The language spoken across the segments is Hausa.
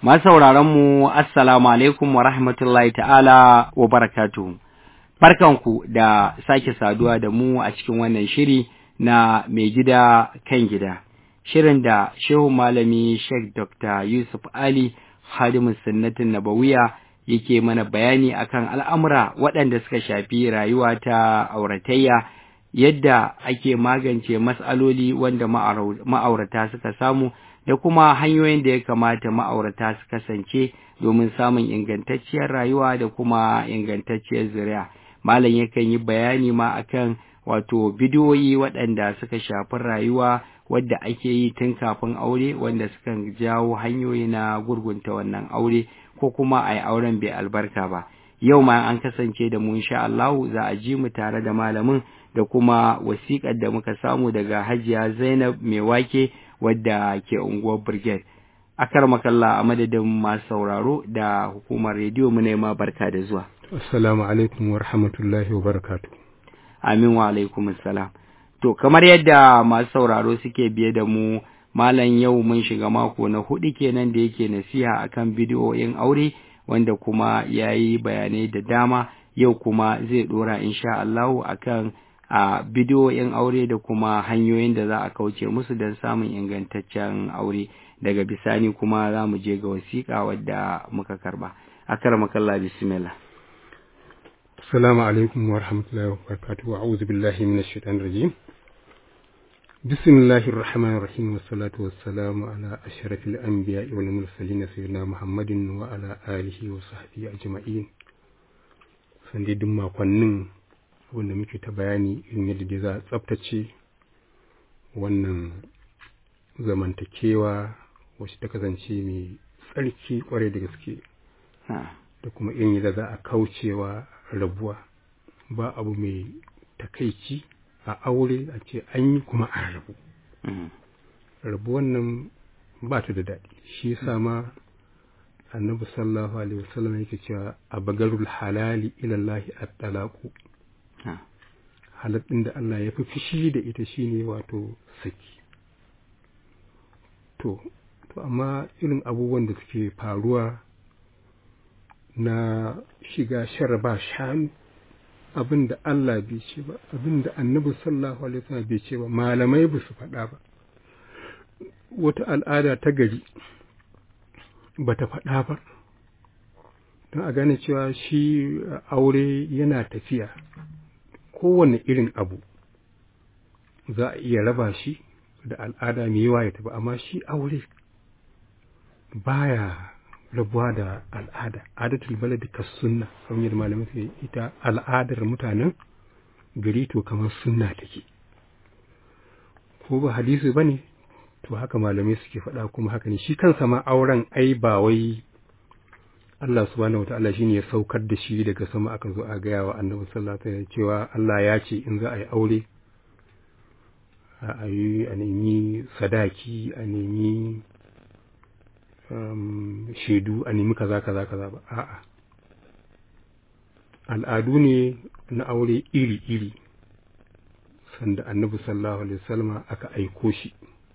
Masu mu Assalamu alaikum wa rahmatullahi ta'ala wa barakatuhu. Barkanku da sake saduwa da mu a cikin wannan shiri na mai gida kan gida. Shirin da Shehu Malami Sheikh Dr. Yusuf Ali Hadimin Sunnatin Nabawiya yake mana bayani akan al'amura waɗanda suka shafi rayuwa ta auratayya yadda ake magance matsaloli wanda ma'aurata suka samu da kuma hanyoyin da ya kamata ma'aurata su kasance domin samun ingantacciyar rayuwa da kuma ingantacciyar zuriya. Malam yakan yi bayani ma akan wato bidiyoyi waɗanda suka shafi rayuwa wadda ake yi tun kafin aure wanda sukan jawo hanyoyi na gurgunta wannan aure ko kuma a yi auren bai albarka ba. Yau ma an kasance da mu insha Allahu za a ji mu tare da malamin da kuma wasiƙar da muka samu daga Hajiya Zainab mai wake wadda ke unguwar Brigade. Akar makalla a madadin masu sauraro da hukumar rediyo mu ma barka da zuwa. Assalamu alaikum wa rahmatullahi wa barakatu. Amin wa alaikum assalam. To kamar yadda masu sauraro suke biye da mu malam yau mun shiga mako na hudu kenan da yake nasiha akan bidiyoyin aure wanda kuma ya yi bayanai da dama yau kuma zai dora insha Allahu akan a bidiyoyin aure da kuma hanyoyin da za a kauce musu don samun ingantaccen aure daga bisani kuma za mu je ga wasiƙa wadda muka karba akar makalla bismillah Assalamu alaikum wa rahmatullahi wa barakatuhu wa a'udhu billahi minash shaitanir rajim Bismillahir rahmanir rahim wa salatu wa salamu ala ashrafil anbiya'i wal mursalin sayyidina Muhammadin wa ala alihi wa sahbihi ajma'in sande duk makonnin wanda muke ta bayani in yadda dai za a tsaftace wannan zamantakewa wacce ta kasance mai tsarki kwarai da gaske da kuma irin yadda za a kaucewa rabuwa ba abu mai takaici a aure a ce an yi kuma an rabu rabuwan nan ba ta da daɗi shi yasa ma annabi sallallahu alaihi wasallam yake cewa a bagarul halali ilallahi at-talaqu halattun da Allah ya fi fishi da ita shine wato saki to to amma irin abubuwan da suke faruwa na shiga sharaba shanu abin da Allah bai ce ba abin da annabi sallallahu alaihi wasallam bai ce ba malamai ba su faɗa ba wata al'ada ta gari ba ta faɗa ba don a gane cewa shi aure yana tafiya kowane irin abu za a iya raba shi da al'ada mai yawa ya tafi amma shi aure baya rabuwa da al'ada adatul baladi kas sunna kamar yadda malamai suke ita al'adar mutanen gari to kamar sunna take ko ba hadisi bane to haka malamai suke faɗa kuma haka ne shi kansa ma auren ai ba wai Allah subhanahu wataala shine ya saukar da shi daga sama aka zo a gaya wa annabi sallallahu alaihi wasallam cewa Allah ya ce in za a yi aure a yi a nemi sadaki a nemi shaidu a nemi kaza kaza kaza ba a'a al'adu ne na aure iri iri sanda annabi sallallahu alaihi wasallam aka aiko shi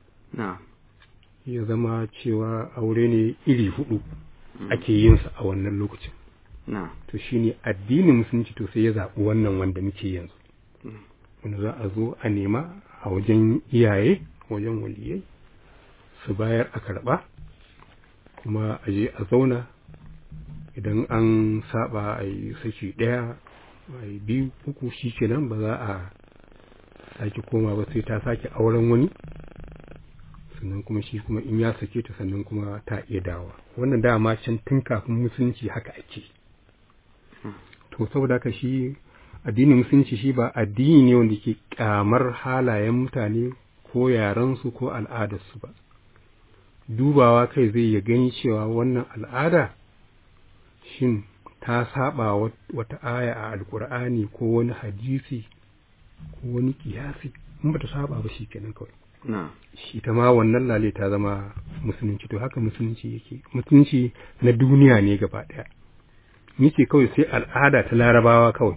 ya zama cewa aure ne iri hudu ake yin sa a wannan lokacin to shine addinin musulunci to sai ya zaɓi wannan wanda muke yanzu wanda za a zo a nema a wajen iyaye wajen waliyai su bayar a karɓa kuma a je a zauna idan an saba a yi saki ɗaya a yi biyu uku shi kenan ba za a sake koma ba sai ta sake auren wani sannan kuma shi kuma in ya sake ta sannan kuma ta iya dawa wannan dama can tun kafin musulunci haka ake to saboda haka shi addinin musulunci shi ba addini ne wanda ke kyamar halayen mutane ko yarensu ko al'adarsu ba dubawa kai zai ya gani cewa wannan al'ada shin ta saba wata aya a alkur'ani ko wani hadisi ko wani kiyasi in ba ta saba ba shi kenan kawai shi ta ma wannan lale ta zama musulunci to haka musulunci yake musulunci na duniya ne gaba ɗaya nike kawai sai al'ada ta larabawa kawai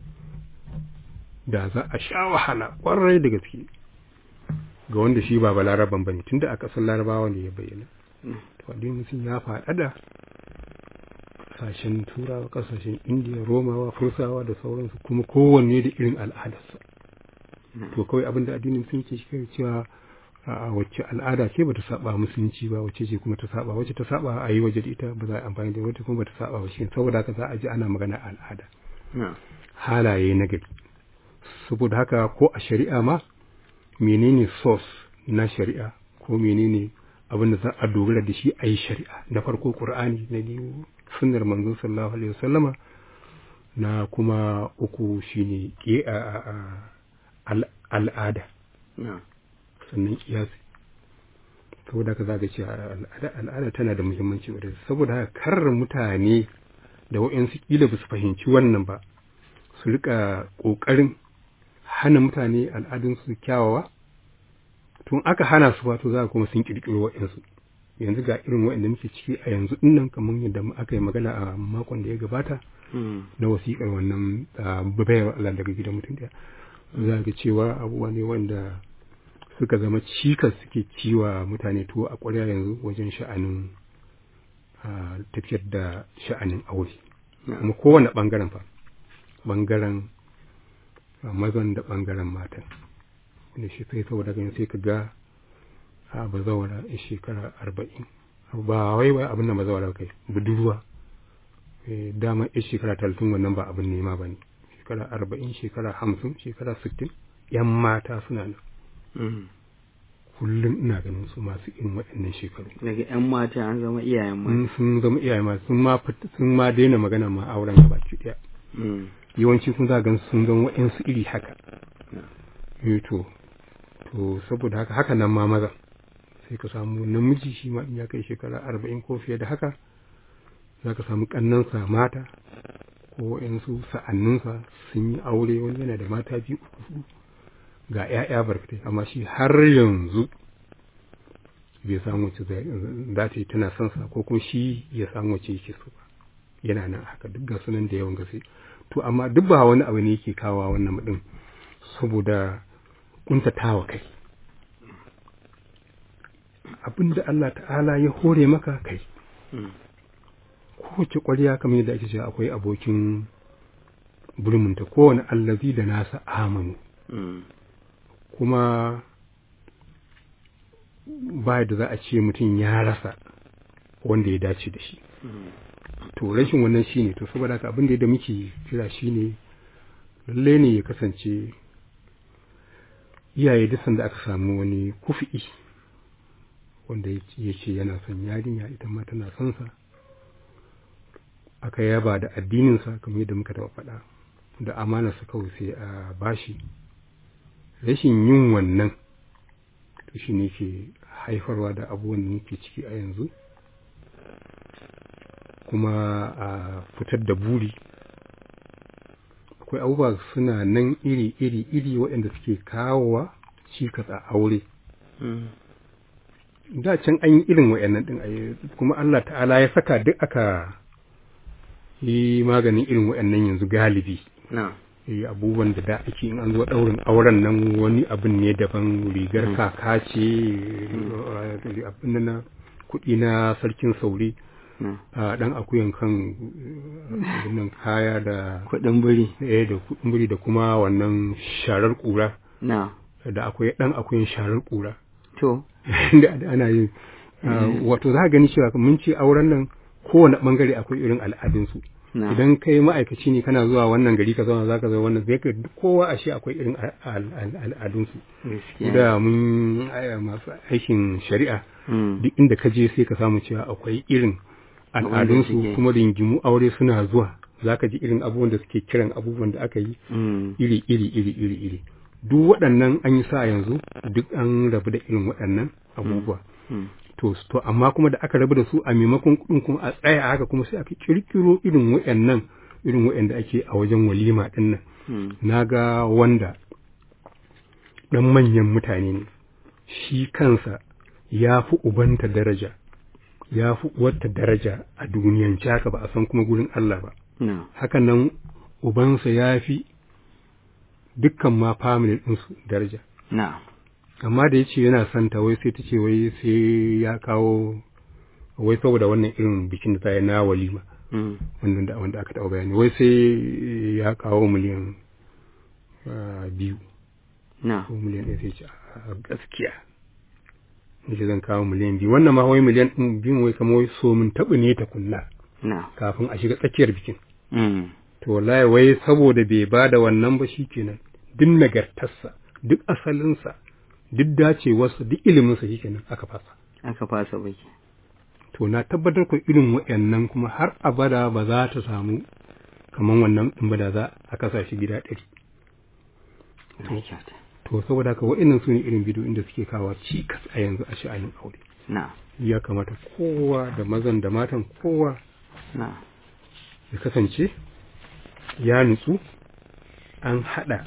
da za a sha wahala ƙwarai da gaske ga wanda shi ba balaraban bane tunda a ƙasar larabawa ne ya bayyana to addinin musulunci ya faɗaɗa ƙasashen turawa ƙasashen indiya romawa fursawa da sauransu kuma kowanne da irin al'adarsa to kawai abinda addinin musulunci shi kai cewa a wacce al'ada ce bata saba musulunci ba wacce ce kuma ta saba wacce ta saba a yi waje da ita ba za a amfani da wacce kuma bata saba ba shi saboda haka za a ji ana magana al'ada halaye na gari saboda haka ko a shari'a ma menene source na shari'a ko menene abin da za a dogara da shi a yi shari'a na farko qur'ani na biyu sunnar manzo sallallahu alaihi wasallama na kuma uku shine al'ada sannan kiyasi saboda haka za ka ce al'ada tana da muhimmanci wadda saboda haka kar mutane da wa'yansu kila ba su fahimci wannan ba su rika ƙoƙarin hana mutane al'adunsu kyawawa tun aka hana su ba to za kuma sun ƙirƙiro wa'yansu yanzu ga irin wa'yanda muke ciki a yanzu dinnan kamar yadda aka yi magana a makon da ya gabata na wasiƙar wannan bayar Allah daga gidan mutum ɗaya za ga cewa abubuwa ne wanda suka zama cikas suke ciwa mutane tuwo a ƙwarya yanzu wajen sha'anin tafiyar da sha'anin aure kuma kowane ɓangaren fa ɓangaren mazan da ɓangaren matan da shi sai saboda ganin sai ka ga a bazawara a shekara arba'in ba wai wai abin da bazawara kai budurwa dama a shekara talatin wannan ba abin nema ba ne shekara arba'in shekara hamsin shekara sittin yan mata suna nan kullum ina ganin su masu irin waɗannan shekaru daga yan mata an zama iyayen mata sun zama iyayen mata sun ma sun ma daina magana ma auren gaba ki daya yawanci kun za gan sun zama waɗansu iri haka to to saboda haka haka nan ma maza sai ka samu namiji shi ma in ya kai shekara arba'in ko fiye da haka za ka samu ƙannansa mata ko waɗansu sa'anninsa sun yi aure wani yana da mata biyu uku hudu ga ‘ya'ya barkatai amma shi har yanzu bai samu wacce za ta yi tana son sa ko kuma shi ya samu wacce yake so ba yana nan haka duk ga sunan da yawan gaske to amma duk ba wani abu ne yake kawo wannan din saboda kuntatawa kai abin da Allah ta'ala ya hore maka kai kowace ƙwarya kamar yadda ake cewa akwai abokin burmunta kowane allazi da nasa amanu kuma ba da za a ce mutum ya rasa wanda ya dace da shi to rashin wannan shine to saboda haka abin da muke kira shine lalle ne ya kasance iyaye duk sanda aka samu wani kufi'i wanda ya ce yana son yarinya ita ma tana son sa aka yaba da addininsa kamar yadda muka taɓa faɗa da amanarsa kawai sai a bashi rashin yin wannan to shi ne ke haifarwa da abubuwan da muke ciki a yanzu kuma a fitar da buri akwai abubuwa suna nan iri iri iri waɗanda suke kawowa cikas a aure da can an yi irin waɗannan ɗin kuma Allah ta'ala ya saka duk aka yi maganin irin waɗannan yanzu galibi eh abubuwan da da ake in an zo ɗaurin auren nan wani abin ne daban rigar kaka ce abin na kuɗi na sarkin sauri a ɗan akuyan kan nan kaya da kuɗin biri eh da kuɗin biri da kuma wannan sharar ƙura da akwai ɗan akuyan sharar ƙura to da ana yin wato za ka gani cewa mun ce auren nan kowane bangare akwai irin al'adunsu idan kai ma'aikaci ne kana zuwa wannan gari ka zauna zaka zo wannan zai ka kowa ashe akwai irin al'adunsu da mun masu aikin shari'a duk inda ka je sai ka samu cewa akwai irin al'adunsu kuma ringimu aure suna zuwa zaka ji irin abubuwan da suke kiran abubuwan da aka yi iri iri iri iri iri duk waɗannan an yi sa yanzu duk an rabu da irin waɗannan abubuwa to to amma kuma da aka rabu da su a maimakon kuɗin kuma a tsaya haka kuma sai aka kirkiro irin waɗannan irin waɗanda ake a wajen walima ɗin nan na ga wanda ɗan manyan mutane ne shi kansa ya fi ubanta daraja ya fi uwarta daraja a duniyan haka ba a san kuma gurin Allah ba hakan nan ubansa ya fi dukkan ma family ɗinsu daraja amma da ya ce yana son ta wai sai ta ce wai sai ya kawo wai saboda wannan irin bikin da ta yi na walima wanda wanda aka taɓa bayani wai sai ya kawo miliyan biyu ko miliyan ɗaya sai ce a gaskiya nake zan kawo miliyan biyu wannan ma wai miliyan ɗin biyun wai kamar wai so min taɓa ne ta kunna kafin a shiga tsakiyar bikin to wallahi wai saboda bai ba da wannan ba shikenan duk nagartarsa duk asalinsa duk dacewarsa duk iliminsa shikenan aka fasa aka fasa baki to na tabbatar ku irin waɗannan kuma har abada ba za ta samu kamar wannan ɗin ba da za a kasa shi gida ɗari to saboda haka waɗannan su ne irin bidiyoyin da suke kawo cikas a yanzu a sha'anin aure ya kamata kowa da mazan da matan kowa ya kasance ya nutsu an haɗa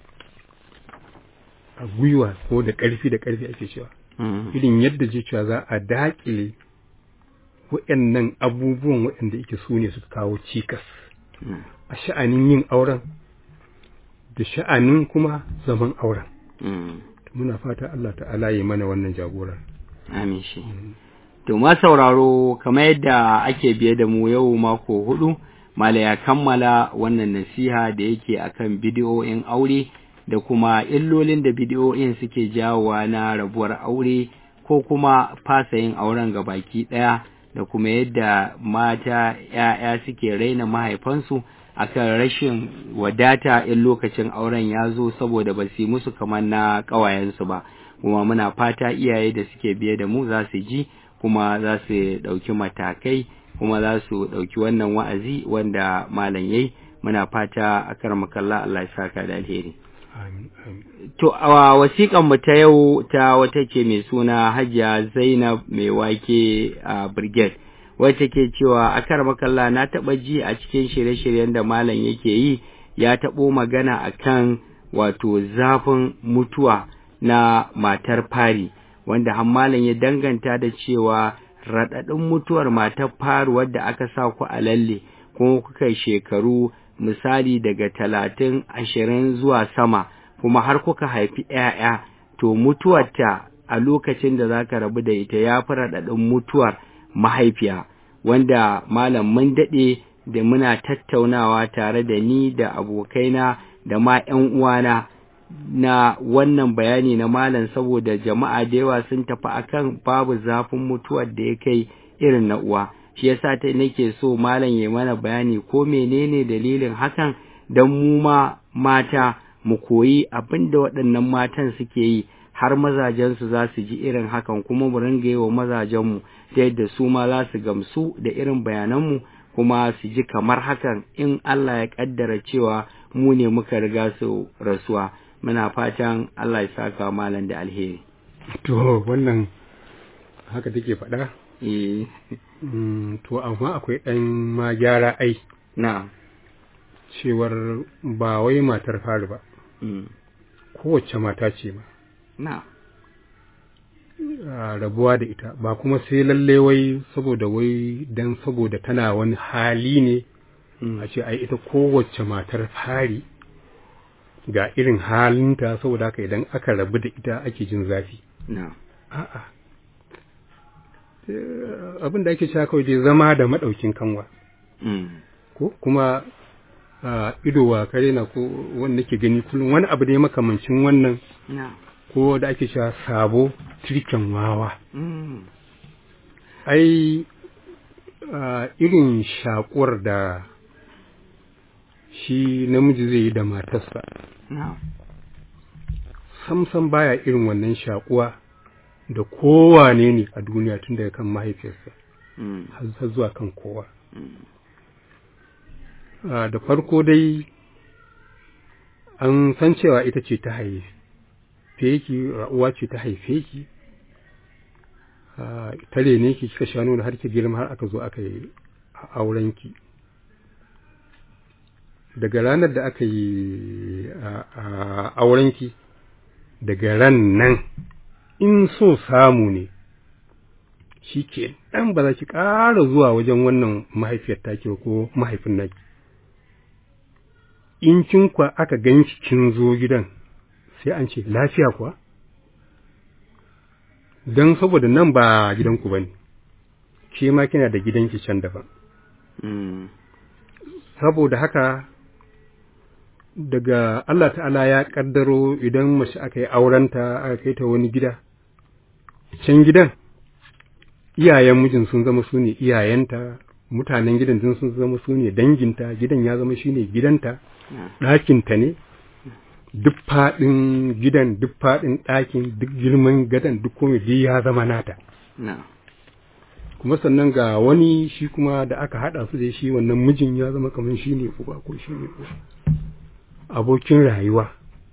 a gwiwa ko da ƙarfi da ƙarfi ake cewa irin yadda je cewa za a daƙile waɗannan abubuwan waɗanda yake su ne suka kawo cikas a sha'anin yin auren da sha'anin kuma zaman auren muna fata Allah ta'ala yi mana wannan jagorar amin shi to ma sauraro kamar yadda ake biye da mu yau mako hudu mala ya kammala wannan nasiha da yake akan bidiyoyin aure da kuma illolin da bidiyoyin suke jawowa na rabuwar aure ko kuma fasa yin auren ga baki ɗaya da kuma yadda mata ‘ya'ya suke raina mahaifansu akan rashin wadata in lokacin auren ya zo saboda ba su yi musu kamar na ƙawayensu ba kuma muna fata iyaye da suke biye da mu za su ji kuma za su ɗauki matakai kuma za su ɗauki wannan wa'azi wanda malam yayi muna fata a karmakalla Allah ya saka da alheri. To, a wasiƙan mu ta yau ta wata ke mai suna Hajiya Zainab mai wake a Brigade, wacce ke cewa a karmakalla na taɓa ji a cikin shirye-shiryen da malam yake yi ya taɓo magana a kan wato zafin mutuwa na matar fari, wanda hammalan ya danganta da cewa raɗaɗin mutuwar matar fari wadda aka sa ku a lalle kuma kuka shekaru misali daga talatin ashirin zuwa sama kuma har kuka haifi ‘ya'ya to mutuwarta a lokacin da za ka rabu da ita ya fi raɗaɗin mutuwar mahaifiya wanda malam mun daɗe da muna tattaunawa tare da ni da abokaina da ma ‘yan uwana na wannan bayani na malam saboda jama'a da yawa sun tafi akan babu zafin mutuwar da ya kai irin na uwa shi yasa ta nake so malam ya mana bayani ko menene dalilin hakan don mu ma mata mu koyi abin da waɗannan matan suke yi har mazajensu za su ji irin hakan kuma mu ringa yi wa mazajenmu ta yadda su ma za su gamsu da irin bayananmu kuma su ji kamar hakan in Allah ya ƙaddara cewa mu ne muka riga su rasuwa muna fatan Allah ya saka malam da alheri to wannan haka take faɗa eh to amma akwai ɗan ma gyara ai na cewar ba wai matar fari ba kowace mata ce ba na rabuwa da ita ba kuma sai lalle wai saboda wai dan saboda tana wani hali ne a ce ai ita kowace matar fari ga irin halinta saboda haka idan aka rabu da ita ake jin zafi na a'a abin da ake cewa kawai dai zama da maɗaukin kanwa ko kuma ido wa kare na ko wanda ke gani kullum wani abu dai makamancin wannan ko da ake cewa sabo tirken wawa ai irin shakuwar da shi namiji zai yi da matarsa samsam baya irin wannan shakuwa da kowane ne a duniya tun daga kan mahaifiyarsa har zuwa kan kowa da farko dai an san cewa ita ce ta haife ki uwa ce ta haife ki tare ne ki kika shanu da har ki girma har aka zo aka yi auren ki daga ranar da aka yi auren ki daga ran nan in so samu ne shi ke ɗan ba za ki ƙara zuwa wajen wannan mahaifiyar taki ko mahaifin naki in kin kwa aka gan kin zo gidan sai an ce lafiya kuwa don saboda nan ba gidanku ba ne ke ma kina da gidanki can daban Mm. saboda haka daga Allah ta'ala ya kaddaro idan mace aka yi aurenta aka kai ta wani gida can gidan iyayen mijin sun zama su ne iyayenta mutanen gidan din sun zama su ne danginta gidan ya zama shi ne gidanta Na. ɗakinta ne duk faɗin gidan duk faɗin ɗakin duk girman gadon duk komai duk ya zama nata Na. kuma sannan ga wani shi kuma da aka haɗa su da shi wannan mijin ya zama kamar shi ne uba ko shi ne uba abokin rayuwa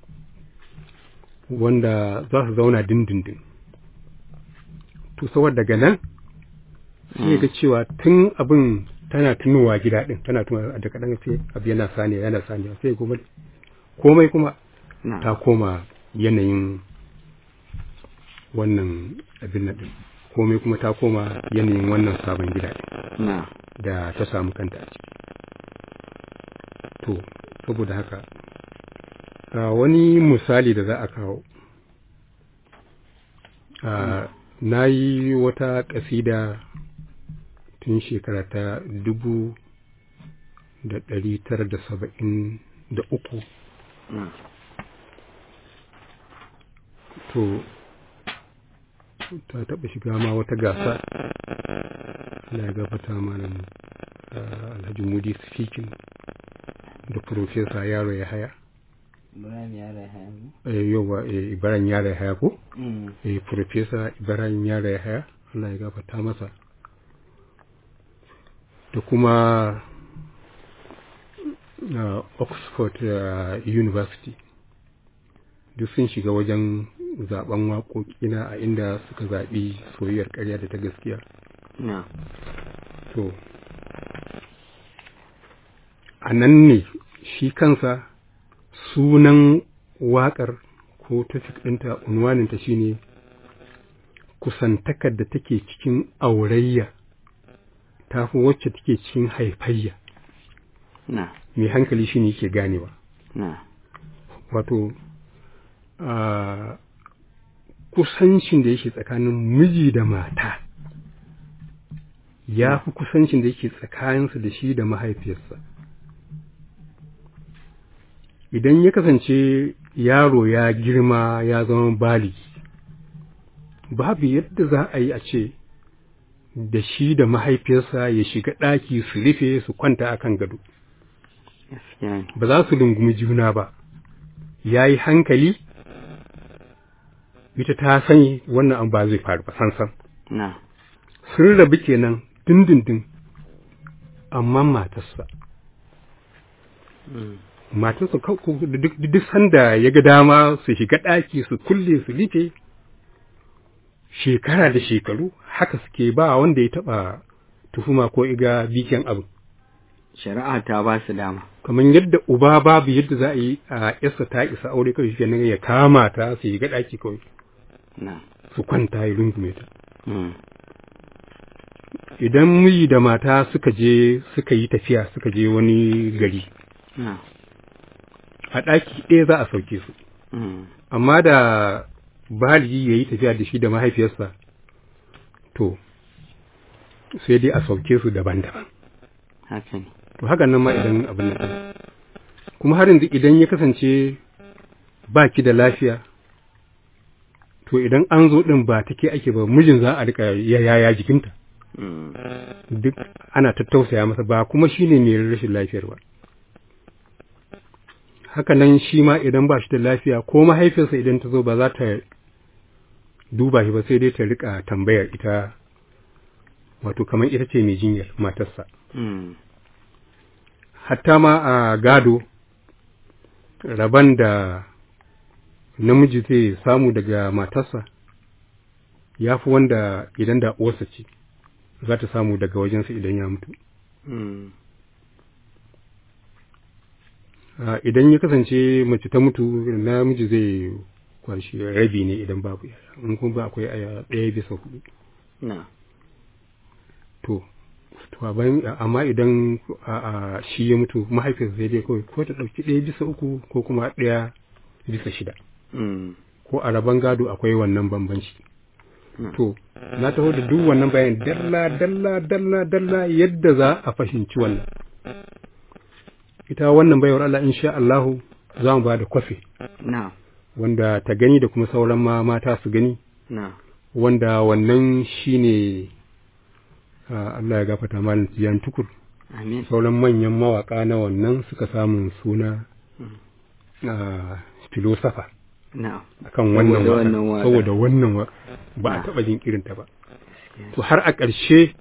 wanda za su zauna dindindin to saboda daga nan sai ga cewa tun abin tana tunowa gida din tana tunowa da kaɗan sai abu yana saniya yana saniya sai kuma komai kuma Na. ta koma yanayin wannan abin nan din komai kuma ta koma yanayin wannan sabon gida din Na. da ta samu kanta a ciki to saboda haka a wani misali da za a kawo a na yi wata ƙasida tun shekara ta dubu da ɗari tara da saba'in da uku Na. to ta taɓa shiga ma wata gasa na gabata malam ah, alhaji mudi speaking da profesa yaro ya haya Ibrahim ya rai hannu. eh, yawa eh, ibaran yaro ya haya ko Mm. eh, profesa ibaran yaro ya haya Allah ya gafata masa da kuma ah, oxford ah, university duk sun shiga wajen zaben waƙoƙina a inda suka zaɓi soyayyar ƙarya da ta gaskiya Na. to a nan ne shi kansa sunan waƙar ko tafik ɗinta unwaninta shine kusantakar da take cikin aurayya ta fi wacce take cikin haifayya Na. mai hankali shine yake ganewa Na. wato a kusancin da yake tsakanin miji da mata ya fi kusancin da yake tsakaninsa da shi da mahaifiyarsa idan ya kasance yaro ya girma ya zama baligi babu yadda za a yi a ce da shi da mahaifiyarsa ya shiga ɗaki su rufe su kwanta akan gado Gaskiya ne. ba za su rungumi juna ba ya yi hankali ita ta sani wannan an ba zai faru ba sansan Na. sun rabu kenan dindindin amma matarsa Mm. matarsa kau- kau- duk duk sanda ya ga dama su shiga ɗaki su kulle su rufe shekara da shekaru haka suke ba wanda ya taɓa tuhuma ko iga bikin abu Shari'a ta ba su dama. kamar yadda uba babu yadda za a yi a yasa ta isa aure kawai shi ya kama ta su yi ga ɗaki kawai Na. su kwanta ya rungume ta Mm. idan miji da mata suka je suka yi tafiya suka je wani gari Na. a ɗaki ɗaya za a sauke su Mm. amma da baligi ya yi tafiya da shi da mahaifiyarsa to sai dai a sauke su daban-daban Haka ne. to hakan nan ma idan abin nan ɗin. kuma har yanzu idan ya kasance ba ki da lafiya to idan an zo ɗin ba take ake ba mijin za a rika yaya jikinta Mm. duk ana tattausaya masa ba kuma shine mai rashin lafiyar ba haka nan shi ma idan ba shi da lafiya ko mahaifiyarsa idan ta zo ba za ta duba shi ba sai dai ta rika tambayar ita wato kamar ita ce mai jinyar matarsa Mm. hatta ma a gado rabon da namiji zai samu daga matarsa ya fi wanda idan da uwarsa ce za ta samu daga wajensa idan ya mutu Mm. Ah, idan ya kasance mace ta mutu namiji zai kwashi rabi ne idan babu yaya in kuma ba akwai aya ɗaya bisa hudu Na. to to a bayan amma idan a a shi ya mutu mahaifiyarsa sai dai kawai ko ta ɗauki ɗaya bisa uku ko kuma ɗaya bisa shida Mm. ko a rabon gado akwai wannan bambanci to na taho da duk wannan bayan dalla dalla dalla dalla yadda za a fahimci wannan ita wannan bayar Allah insha Allah za mu ba da kwafi wanda ta gani da kuma sauran ma mata su gani wanda wannan shine Allah ya gafata malam Tiyan Tukur sauran manyan mawaka na wannan suka samu suna filosofa akan wannan waka saboda wannan waka ba a taɓa jin irinta ba to har a ƙarshe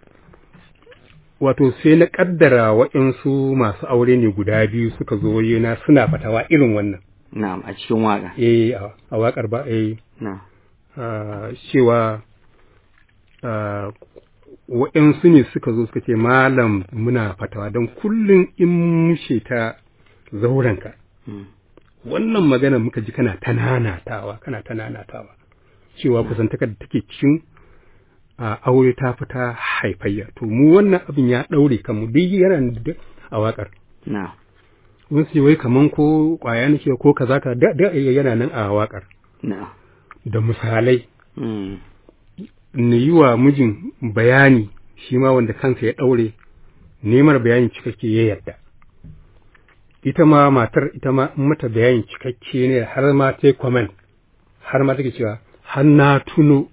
wato sai na ƙaddara waɗansu masu aure ne guda biyu suka zo yana suna fatawa irin wannan na'am a cikin waka eh a waƙar ba eh cewa waɗansu ne suka zo suka ce malam muna fatawa don kullum in mushe ta zaurenka wannan magana muka ji kana ta nanatawa kana ta nanatawa cewa kusantakar da take cikin a aure ta fita haifayya to mu wannan abin ya ɗaure kanmu duk yana da a waƙar na wasu wai kaman ko ƙwaya nake ko kaza ka da da yana nan a waƙar na da misalai na yi wa mijin bayani shi ma wanda kansa ya ɗaure nemar bayani cikakke ya yarda ita ma matar ita ma mata bayani cikakke ne har ma ta comment har ma take cewa har na tuno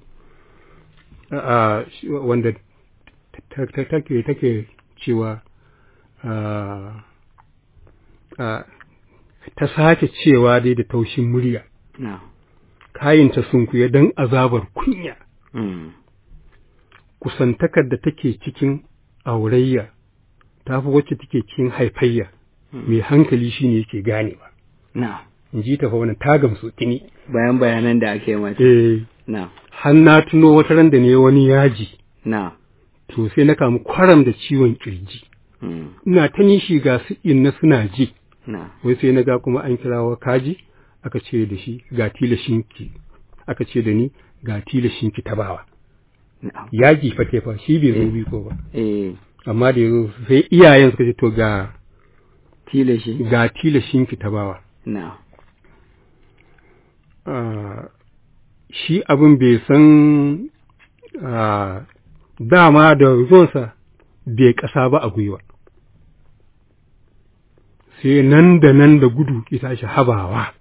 wanda take take cewa ta sake cewa dai da taushin murya kayinta sun kuya don azabar kunya kusantakar da take cikin aurayya ta fi wacce take cikin haifayya mai hankali shi ne yake ganewa in ji ta fa wannan ta gamsu tuni bayan bayanan da ake mata eh na har na tuno wata ran da ne wani yaji na to sai na kamu kwaram da ciwon kirji ina ta nishi ga su inna suna ji na wai sai na ga kuma an kirawa kaji aka ce da shi ga tilashinki aka ce da ni ga tilashinki ta bawa na yaji fa fa shi bai zo biko ba eh amma da yazo sai iyayen suka ce to ga tilashi ga tilashinki ta bawa na Ah, shi abin bai san ah, dama da zuwansa bai ƙasa ba a gwiwa sai nan da nan da gudu ita shi habawa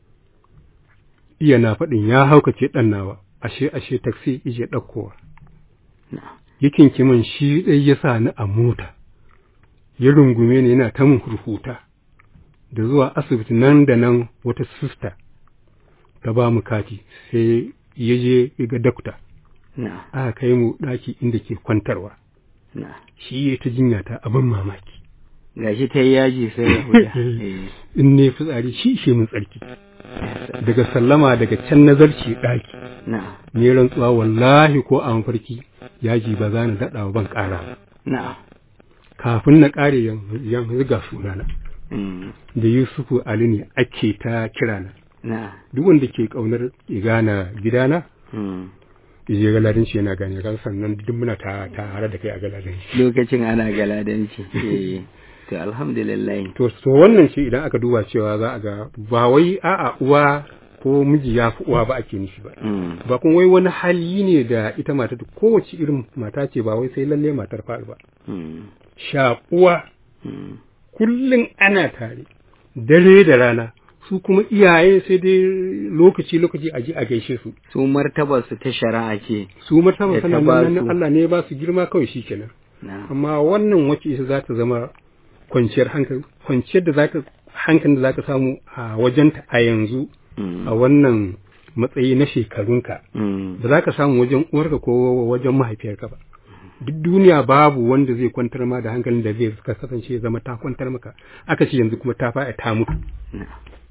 iya na faɗin ya haukace ɗan nawa ashe ashe taksi ije ɗaukowa na yakin kiman shi ɗai ya sa ni a mota ya rungume ni yana ta mun hurhuta da zuwa asibiti nan da nan wata sista ta ba mu kati sai ya je ya ga dakta na aka kai mu ɗaki inda ke kwantarwa na shi ya ta jinya ta abin mamaki gashi ta yi yaji sai ya huda eh in ne fitsari shi shi mun tsarki daga sallama daga can nazarci ɗaki na ne rantsuwa wallahi ko a mafarki yaji ba za na daɗa wa ban ƙara ba. na kafin na ƙare yanzu ga sunana mm, da Yusufu Ali ne ake ta kirana na duk wanda ke ƙaunar ya gana gidana mm. je galadin shi yana gane kan sannan duk muna ta tare da kai a galadin shi lokacin ana galadanci eh to alhamdulillah to so wannan shi idan aka duba cewa za a ga ba wai a'a uwa ko miji ya fi uwa ba ake nufi ba mm. ba kuma wai wani hali ne da ita mata kowace irin mata ce ba wai sai lalle matar fa'il ba Mm. shaƙuwa Mm. kullum ana tare dare da rana su kuma iyaye sai dai lokaci lokaci a ji a gaishe su su martabar su ta shari'a ce su martaba Ya sana ta ba nan su. Allah ne ya ba su girma kawai shikenan na amma wannan wacce ita za ta zama kwanciyar hankali kwanciyar da zaka hankalin da zaka samu a wajenta a yanzu mm. a wannan matsayi na shekarunka Mm. ba za ka samu wajen uwarka ko wajen mahaifiyarka ba duk duniya babu wanda zai kwantar ma da hankalin da zai ka kasance ya zama ta kwantar maka aka ce yanzu kuma ta fa'a ta mutu na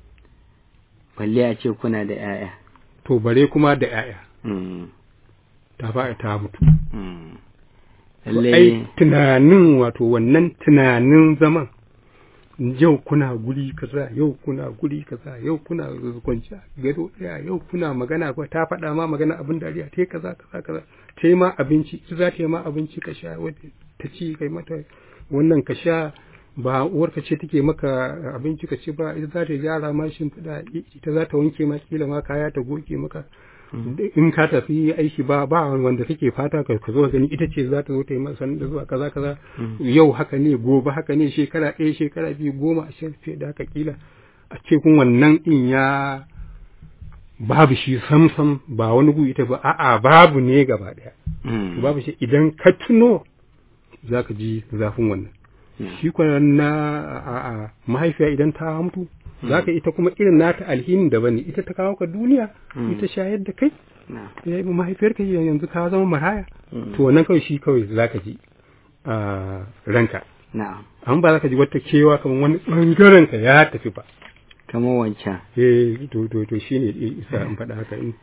balle a ce kuna da 'ya'ya to bare kuma da 'ya'ya mm. ta fa'a ta mutu mm. To, lalle ai tunanin wato wannan tunanin zaman yau kuna guri kaza yau kuna guri kaza yau kuna kwanci a gado ɗaya yau kuna magana ko ta faɗa ma magana abin dariya ta yi kaza kaza kaza ta yi ma abinci ita za ta yi ma abinci ka sha wadda ta ci kai mata wannan ka sha ba uwarka ce take maka abinci ka ci ba ita za ta gyara ma shimfiɗa ita za ta wanke ma kila ma kaya ta goge maka in ka tafi aiki ba ba wanda kake fata ka ka zo gani ita ce za ta zo ta yi masa da zuwa kaza kaza yau haka ne gobe haka ne shekara ɗaya shekara biyu goma ashirin fiye da haka kila a ce kun wannan din ya babu shi samsam ba wani gu ita ba a'a babu ne gaba ɗaya babu shi idan ka tuno za ka ji zafin wannan shi kuwa na a mahaifiya idan ta mutu za ka ita kuma irin nata alhinin da bane ita ta kawo ka duniya ita shayar da kai mahaifiyar ka yanzu ka zama maraya to wannan kawai shi kawai za ka ji a ranka an ba za ka ji wata kewa kamar wani bangaren ka ya tafi ba kamar wancan eh to to to shine isa an faɗa haka in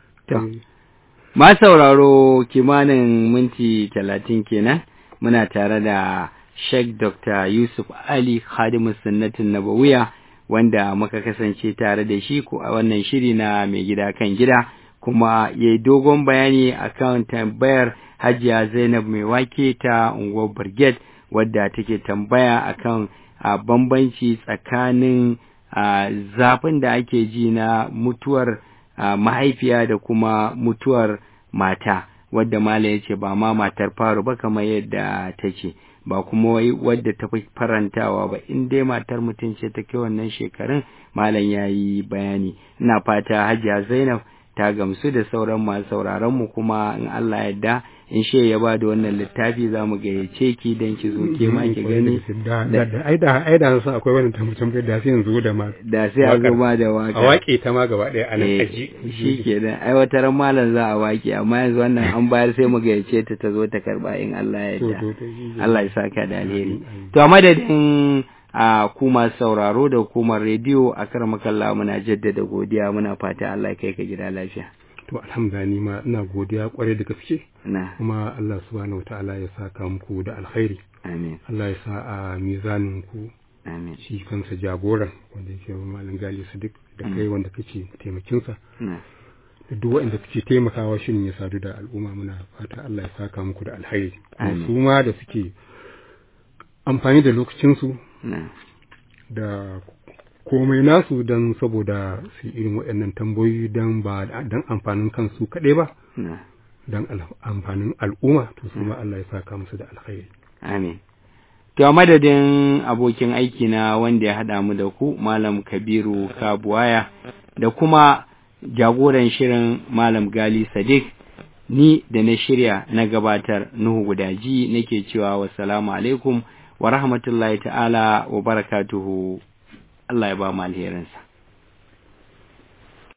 ma sauraro kimanin minti talatin kenan muna tare da Sheikh Dr. Yusuf Ali Khadimu Sunnatin Nabawiya wanda muka kasance tare da shi ko a wannan shiri na mai gida kan gida kuma ya yi dogon bayani akan tambayar Hajiya Zainab mai wake ta unguwar Brigade wadda take tambaya akan a bambanci tsakanin zafin da ake ji na mutuwar mahaifiya da kuma mutuwar mata wadda Malam ya ce ba ma matar faru ba kamar yadda ta ce. ba kuma wai wadda ta fi farantawa ba in dai matar mutum ce ta kai wannan shekarun malam ya yi bayani ina fata hajiya zainab ta gamsu da sauran masu sauraron mu kuma in Allah yadda in she ya ba da wannan littafi za mu gayyace ki don ki zo ke ma ki gani ai da ai da su akwai wannan tambayar da sai yanzu da ma da sai a goma da waka a waƙe ta ma gaba ɗaya a nan aji shi ke da ai wata ran malam za a waƙe amma yanzu wannan an bayar sai mu gayyace ta ta zo ta karba in Allah ya yarda Allah ya saka da alheri to a madadin a kuma sauraro da hukumar rediyo a karmakalla muna jaddada godiya muna fata Allah ya kai ka gida lafiya to alhamdulillah ma ina godiya kwarai da gaske na kuma Allah subhanahu wataala ya saka muku da alkhairi amin Allah ya sa a mizanin ku amin shi kansa jagoran wanda yake malam gali sadiq da kai wanda kake taimakin sa na da duk wanda kake taimakawa shirin ya sadu da al'umma muna fata Allah ya saka muku da alkhairi Amin. su ma da suke amfani da lokacin su na da komai nasu don saboda su irin waɗannan tambayoyi don ba don amfanin kansu kaɗai ba na don amfanin al'umma to su ma Allah ya saka musu da alkhairi Amin. To, a madadin abokin aiki na wanda ya haɗa mu da ku, Malam Kabiru Kabuwaya, da kuma jagoran shirin Malam Gali Sadiq, ni da na shirya na gabatar Nuhu Gudaji nake cewa wassalamu alaikum wa rahmatullahi ta'ala wa barakatuhu. Allah ya ba mu alherinsa.